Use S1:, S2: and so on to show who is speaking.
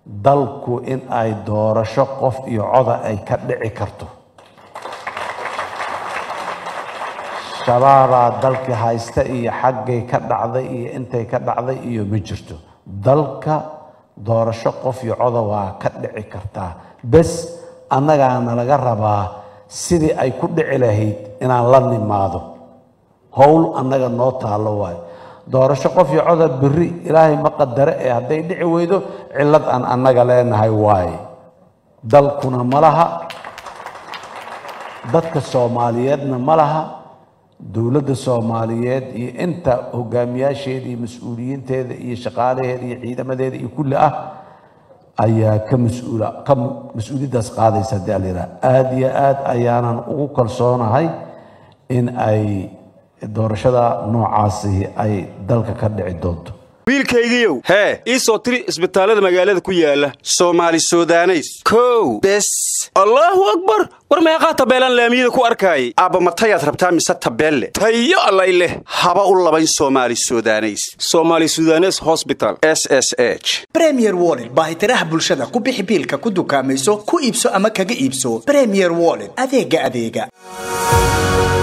S1: dalku in ay doorasho qof iyo coda ay ka dhici karto shabaabaa dalkii haysta iyo xaggay ka dhacday iyo intay ka dhacday iyo ma jirto dalka doorasho qof iyo coda waa ka dhici kartaa bes annagaana laga rabaa sidii ay ku dhici lahayd inaan la nimaado howl annaga noo taallo waayo doorasho qof iyo coda beri ilaahay ma qadare ee hadday dhici weydo cillad aan annaga leenahay waaye dalkuna ma laha dadka soomaaliyeedna ma laha dowladda soomaaliyeed iyo inta hogaamiyaasheeda iyo mas-uuliyiinteeda iyo shaqaalaheeda iyo ciidamadeeda iyo kulli ah ayaa ka mas-uula ka mas-uuliyaddaas qaadaysa haddii alayidhaha aada iyo aad ayaanan ugu kalsoonahay in ay doorashada noocaasi ay dalka ka dhici doonto
S2: wiilkaygiiow hee ii soo tiri isbitaallada magaalada ku yaala soomaali sudaneys kow bes allaahu akbar war meeqaa tabeelaan laamiyada ku arkaayay aabba matayaad rabtaa mise tabeelle tayo allay leh haba u labayn soomaali sudaneys somaali sudanes hosbital s s h
S3: bremier wollet baahitiraha bulshada ku bixi biilka ku dukaamayso ku iibso ama kaga iibso bremier wollet adeega adeega